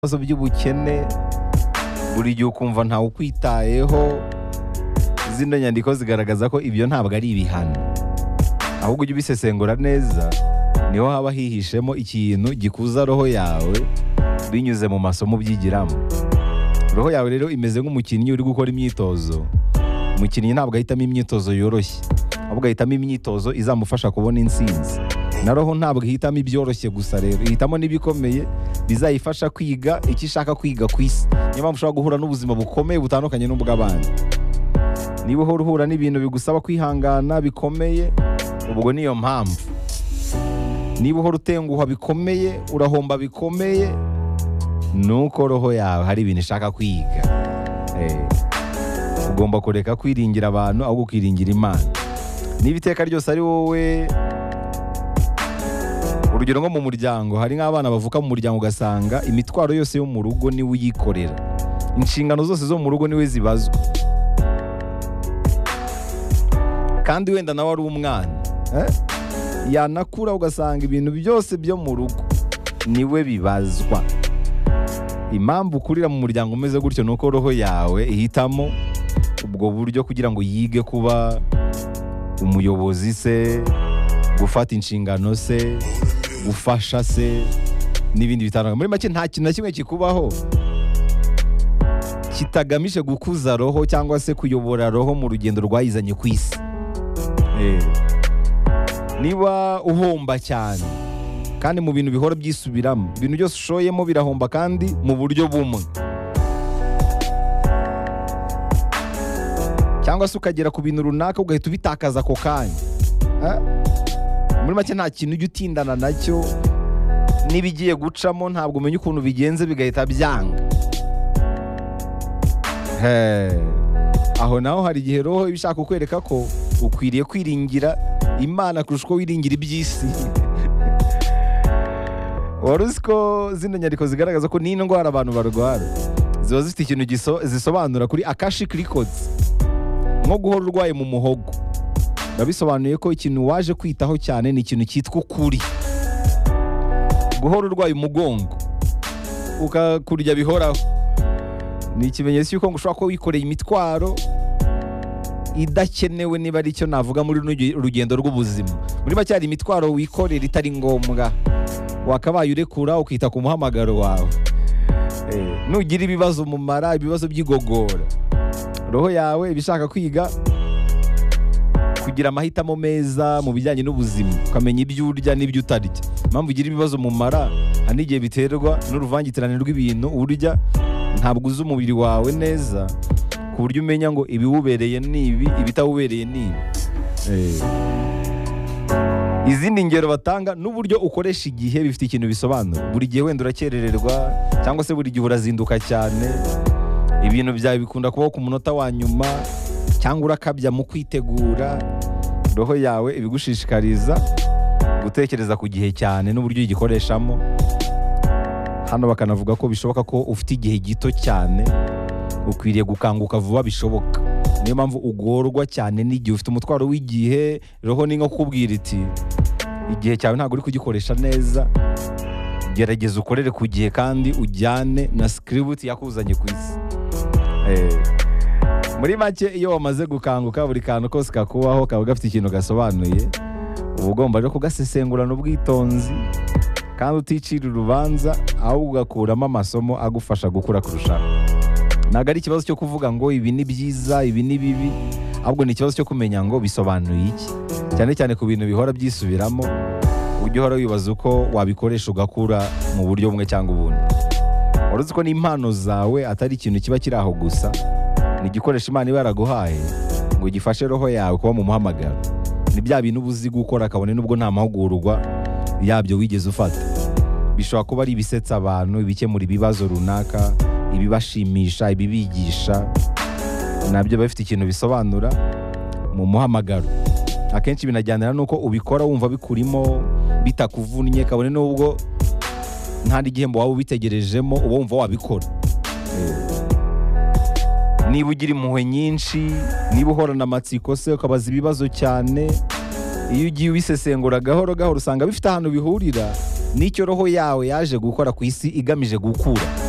ibibazo by'ubukene buri gihe ukumva ntawe ukwitayeho zino nyandiko zigaragaza ko ibyo ntabwo ari ibihano ahubwo ujye ubisesengura neza niho haba hihishemo ikintu gikuza roho yawe binyuze mu masomo ubyigiramo roho yawe rero imeze nk'umukinnyi uri gukora imyitozo umukinnyi ntabwo ahitamo imyitozo yoroshye ahubwo ahitamo imyitozo izamufasha kubona intsinzi na roho ntabwo ihitamo ibyoroshye gusa rero ihitamo n'ibikomeye bizayifasha kwiga icyo ishaka kwiga ku isi niyo mpamvu ushobora guhura n'ubuzima bukomeye butandukanye n'ubw'abandi niba uhora uhura n'ibintu bigusaba kwihangana bikomeye ubwo niyo mpamvu niba uhora utenguha bikomeye urahomba bikomeye ni uko roho yawe hari ibintu ishaka kwiga Eh, ugomba kureka kwiringira abantu ahubwo ukiringira imana niba iteka ryose ari wowe urugero nko mu muryango hari nk'abana bavuka mu muryango ugasanga imitwaro yose yo mu rugo niwe uyikorera inshingano zose zo mu rugo niwe zibazwa kandi wenda nawe ari umwana eh? yanakura ugasanga ibintu byose byo mu rugo niwe bibazwa impamvu ukurira mu muryango umeze gutyo ni uko roho yawe ihitamo ubwo buryo kugira ngo yige kuba umuyobozi se gufata inshingano se gufasha se n'ibindi bitandukanye muri make nta kintu na kimwe kikubaho kitagamije gukuza roho cyangwa se kuyobora roho mu rugendo rwayizanye ku isi Eh. niba uhomba cyane kandi mu bintu bihora byisubiramo ibintu byose ushoyemo birahomba kandi mu buryo bumwe cyangwa se ukagera ku bintu runaka ugahita ubitakaza ako kanya Eh? muri make nta kintu ujya utindana nacyo n'ibigiye gucamo ntabwo umenya ukuntu bigenze bigahita byanga He. aho naho hari igihe roho iba ishaka kukwereka ko ukwiriye kwiringira imana kurusha uko wiringira iby'isi wari uzi ko zino nyandiko zigaragaza ko n'indwara abantu barwara ziba zifite ikintu giso- zisobanura kuri akashi kirikodi nko guhora urwaye mu muhogo biba bisobanuye ko ikintu waje kwitaho cyane ni ikintu cyitwa ukuri guhora urwaye umugongo ukakurya bihoraho ni ikimenyetso cy'uko ngo ushobora kuba wikoreye imitwaro idakenewe niba ari cyo navuga muri runo rugendo rw'ubuzima muri make hari imitwaro wikorera itari ngombwa wakabaye urekura ukita ku muhamagaro wawe Eh, nugira ibibazo mu mara ibibazo by'igogora roho yawe iba ishaka kwiga kugira amahitamo meza mu bijyanye n'ubuzima ukamenya ibyo urya n'ibyo utarya impamvu ugira ibibazo mu mara hari n'igihe biterwa n'uruvangitirane rw'ibintu urya ntabwo uzi umubiri wawe neza ku buryo umenya ngo ibiwubereye ni ibi ibitawubereye ni ibi Eh. izindi ngero batanga n'uburyo ukoresha igihe bifite ikintu bisobanura buri gihe wenda urakerererwa cyangwa se buri gihe urazinduka cyane ibintu byawe bikunda kubaho ku munota wa nyuma cyangwa urakabya mu kwitegura roho yawe ibigushishikariza gutekereza ku gihe cyane n'uburyo uyigikoreshamo hano bakanavuga ko bishoboka ko ufite igihe gito cyane ukwiriye gukanguka vuba bishoboka niyo mpamvu ugorwa cyane n'igihe ufite umutwaro w'igihe roho ni nko kukubwira iti igihe cyawe ntabwo uri kugikoresha neza gerageza ukorere ku gihe kandi ujyane na sikiributi yakuzanye ku isi Eh, muri make iyo wamaze gukanguka buri kantu kose kakubaho kaba gafite ikintu gasobanuye uba ugomba rero kugasesengurana ubwitonzi kandi uticira urubanza ahubwo ugakuramo amasomo agufasha gukura kurushaho ntabwo ari ikibazo cyo kuvuga ngo ibi ni byiza ibi ni bibi ahubwo ni ikibazo cyo kumenya ngo bisobanuye iki cyane cyane ku bintu bihora byisubiramo ujya uhora wibaza uko wabikoresha ugakura mu buryo bumwe cyangwa ubundi wari uzi ko n'impano zawe atari ikintu kiba kiri aho gusa ni igikoresho imana iba yaraguhaye ngo gifashe roho yawe kuba mu muhamagaro ni bya bintu uba uzi gukora kabone n'ubwo nta mahugurwa yabyo wigeze ufata bishobora kuba ari ibisetsa abantu ibikemura ibibazo runaka ibibashimisha ibibigisha nabyo biba bifite ikintu bisobanura mu muhamagaro akenshi binajyana n'uko ubikora wumva bikurimo bitakuvunnye kabone n'ubwo nta n'igihembo waba ubitegerejemo uba wumva wabikora niba ugira impuhwe nyinshi niba uhorana amatsiko se ukabaza ibibazo cyane iyo ugiye ubisesengura gahoro gahoro usanga bifite ahantu bihurira n'icyo roho yawe yaje gukora ku isi igamije gukura